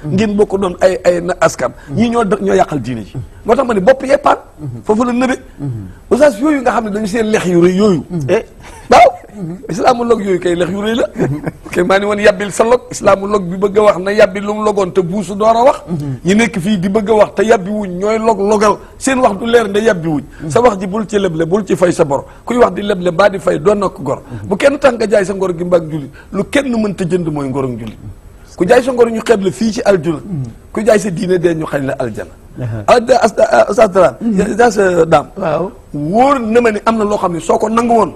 ngeen bokk doon ay ay na askan ñii ñoo ñoo yàqal diine ji moo tax ma ne bopp yee paan foofu la nëbe oustaz yooyu nga xam ne dañu seen lex yu rëy yooyu eh waaw islaamologue yooyu kay lex yu rëy la kay maa ni woon yàbbil sa log islaamologue bi bëgg a wax na yàbbi lu mu logoon te buusu door a wax ñi nekk fii di bëgg a wax te yàbbi wuñ ñooy log logal seen wax du leer nda yàbbi wuñ sa wax ji bul ci leble bul ci fay sa bor kuy wax di leble mbaa di fay doon na ko gor bu kenn tax nga jaay sa ngor gi mbaag jullit lu kenn mënta jënd mooy ngor ak jullit ku jaay sa ngor ñu xeeb la fii ci aljuna ku jaay sa diine dee ñu xañ la aljana ustaz Dramé ustaz Dame waaw wóor na ma ni am na loo xam ne soo ko nangu woon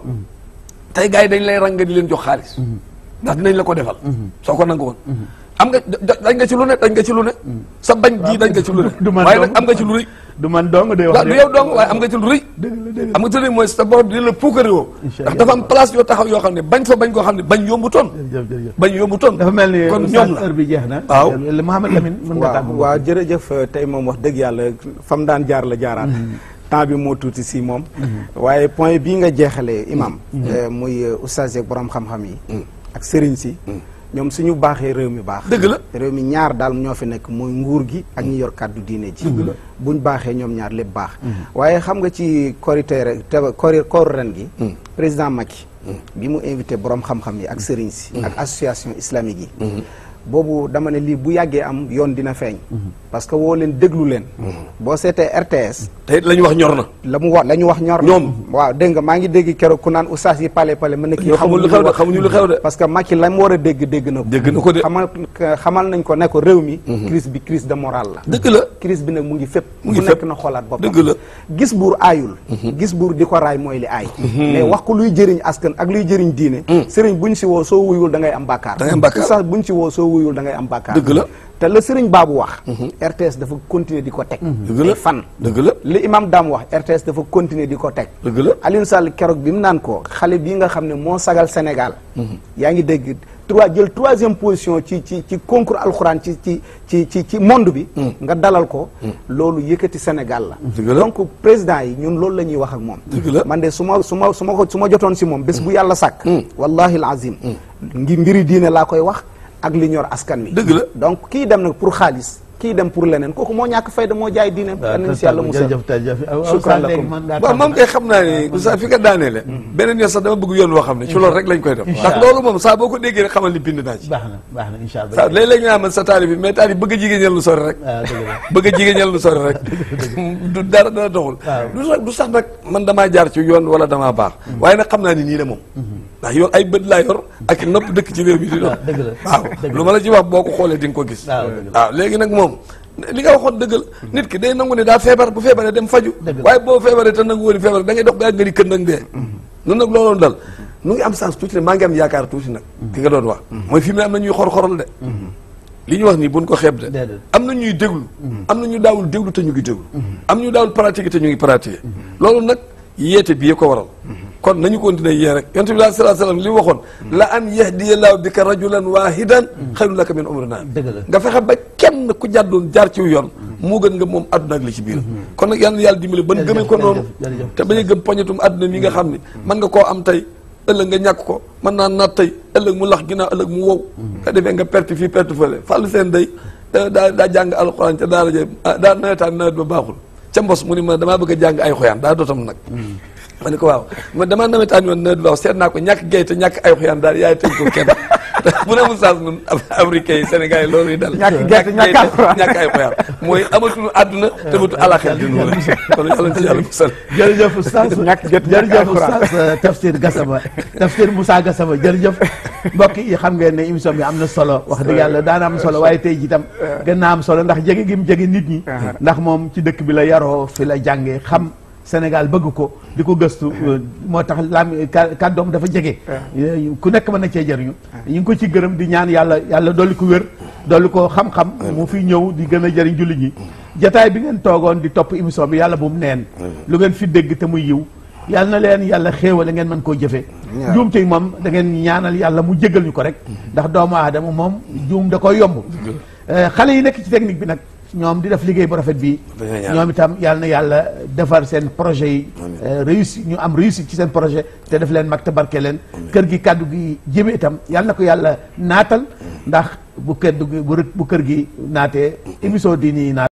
tey gars yi dañ lay rang di leen jox xaalis ndax dinañ la ko defal soo ko nangu woon am nga dañ nga ci lu ne dañ nga ci lu ne sa bañ ji dañ nga ci lu ne du man waaye dong. nag am nga ci lu rëy du man dong day wax waaw du yow dong waaye am nga ci lu rëy am nga ci lu rëy mooy sa borom dina la puukare woo Incha ndax Allah. dafa am place yoo taxaw yoo xam ne bañ fa bañ koo xam ne bañ yombu toon jërëjëf jërëjëf bañ yombu toon dafa mel ni kon oustaz ñoom la heure bi jeex na Waaw. Le Mouhamed Lamine mën nga waaw tàggu waaw jërëjëf tey moom wax dëgg yàlla fam daan jaar la jaaraat temps bi moo tuuti si moom waaye point bii nga jeexalee imam eh, muy eh, oustaz yeeg borom xam-xam yi ak sëriñ si ñoom suñu baaxee réew mi baax dëgg la réew mi ñaar daal ñoo fi nekk muy nguur gi ak ñi yor kàddu diine ji buñ baaxee ñoom ñaar lépp baax waaye xam nga ci korité rek te kori koor ren gi président Macky bi mu invité borom xam-xam yi ak sëriñ si ak association islamique yi boobu dama ne lii bu yàggee am yoon dina feeñ parce que woo leen déglu leen boo seetee RTS te it la ñu wax ñor na la mu wax la ñu wax ñor na Ñoom. waaw dégg nga maa ngi dégg keroog ku naan oustaz yi pale pale mën na kii ñoo xamul lu xew de wax. xamuñu lu xew de parce que Macky la mu war a dégg dégg na ko dégg na ko de xamal xamal nañ ko ne ko réew mi crise bi crise de morale la dëgg la crise bi nag mu ngi fépp Mu ngi ku nekk fépp. na xoolaat boppam Dëgg la. gis buur aayul gis buur di ko raay mooy li aay mais wax ko luy jëriñ askan ak luy jëriñ diine sëriñ buñ si woo soo wuyul da ngay am bàkkaar Da ngay am bàkkaar. oustaz buñ si woo soo wuyul da ngay am bàkkaar Dëgg la. te la sëriñ baabu wax RTS dafa continuer di ko teg Dëgg la. ay fan dëgg la li imam Dame wax RTS dafa continuer di ko teg dëgg la Alioune Sall keroog bi mu naan ko xale bii nga xam ne moo sagal Sénégal yaa ngi dégg trois jël troisième position ci ci ci concours alxuraan ci ci ci ci ci monde bi nga dalal ko loolu yëkkati Sénégal la Dëgg la. donc président yi ñun loolu la ñuy wax ak moom Dëgg la. man de su ma su ma su ma ko su ma jotoon si moom bés bu yàlla sàkk wallahi alazim ngi mbiri diine laa koy wax ak li ñor askan wi Dëgg la. donc kii dem nag pour xaalis kii dem pour leneen kooku moo ñàkk fayda moo jaay diine waaw nañ si yàlla musal jërëjëf jërëjëf Shukran oustaz léegi lakum. mën ngaa waaw tàggu. moom kay xam naa ne oustaz fi nga daaneele beneen yoon sax dama bëgg yoon woo xam ne ci loolu rek lañ koy def ndax loolu moom saa boo ko déggee rek xamal ni bind naa ci baax na baax na incha allah saa léeg-léeg ñu naan man sa taalib bi mais taalib bëgg a jigéen lu sori rek waaw dëgg la bëgg a jigéen lu sori rek du dara dara doxul Waaw. du sax du sax nag man damaa jaar ci yoon wala damaa baax waaye nag xam naa ni nii la moom ndax yor ay bët laa yor ak nopp dëkk ci réew mi di dox waaw dëgg la waaw dëgg la lu ma la ci wax boo ko xoolee di nga ko gis waaw dëgg la waaw léegi nag moom li nga waxoon dëgg la nit ki day nangu ne daa feebar bu feebaree dem faju Dëgg la. waaye boo feebaree te nangu woon feebar da ngay dox ba yàgg nga di kën nag dee noonu nag looloon dal nu ngi am sens tuuti ne maa ngi am yaakaar tuuti nag ki nga doon wax mooy fi mu ne am na ñuy xor-xoral de li ñu wax nii buñ ko xeeb de Déedéet. am na ñuy déglu am na ñu daawul déglu te ñu ngi déglu am ñu daawul pratiquer te ñu ngi pratiquer loolu nag yeete bi yee ko waral kon nañu continuer yee rek yonent bi sallallahu alayhi wasallam li mu waxoon la an yahdiyallahu bika rajulan wahidan xayrun laka min umri naam Dëgg la. nga fexe ba kenn ku jàddoon jaar ci yoon moo gën nga moom àdduna ak li ci biir kon nag yàlla na yàlla dimbali ban Jërëjëf, gëmee ko noonu jërëjëf, jërëjëf. te bañ a gëm poñetum àdduna mi nga xam ni mën nga koo am tey ëllëg nga ñàkk ko mën naa naat tey ëllëg mu lax ginnaaw ëllëg mu wow nga defee nga perte fii perte fële fàllu seen day daa daa daa jàng alxuraan ca daara ja ah, daa nawetaan nawet ba baaxul ca mbos mu ni ma damaa bëgg a jàng ay xoyaan daa dootam nag ma ne ko waaw ma damaa nawetaan yoon nawet ba baax seet naa ko ñàkk gay te ñàkk ay xoyaan daal yaay tëj ko kenn bu ne mu saas nun africain yi sénégal yi loolu yi dal Ñàkk gay te ñàkk gay alxuraan. ñàkk ay xoyaan mooy amatuñu àdduna te amatu alaxel di nuyu kon yàlla na ci yàlla musal jërëjëf oustaz Ñàkk jot ñàkk jërëjëf alxuraan. oustaz euh, Tafsir Gassama Tafsir Moussa Gassama jërëjëf mbokk yi xam ngeen ne émission bi am na solo wax dëgg yàlla daana am solo waaye tey jii tam gën naa am solo ndax jege gi mu jege nit ñi ndax moom ci dëkk bi la yaroo fi la jàngee xam Sénégal bëgg ko di ko gëstu euh, moo tax laam ka- kàddoom dafa jege Euh, ku nekk mën na cee jëriñu ñu ngi ko ci gërëm di ñaan yàlla yàlla dolli ko wér dolli ko xam-xam mu fi ñëw di gën a jëriñ jullit ñi jataay bi ngeen toogoon di topp émission bi yàlla bu mu neen lu ngeen fi dégg te muy yiw yàlla na leen yàlla xéewale ngeen mën koo jëfee juum te moom da ngeen ñaanal yàlla mu jégal ñu ko rek ndax doomu aadama moom juum da koy yomb Euh, xale yi nekk ci technique bi nag ñoom di def liggéey bu rafet bi Dañoo ñaan. ñoom itam yàlla na yàlla defar seen projet yi euh, réussi ñu am réussite ci seen projet te def leen mag te barke leen kër gi kàddu gi jëme itam yàlla na ko yàlla naatal ndax bu kër bu bu kër gi naatee émission diini yi naat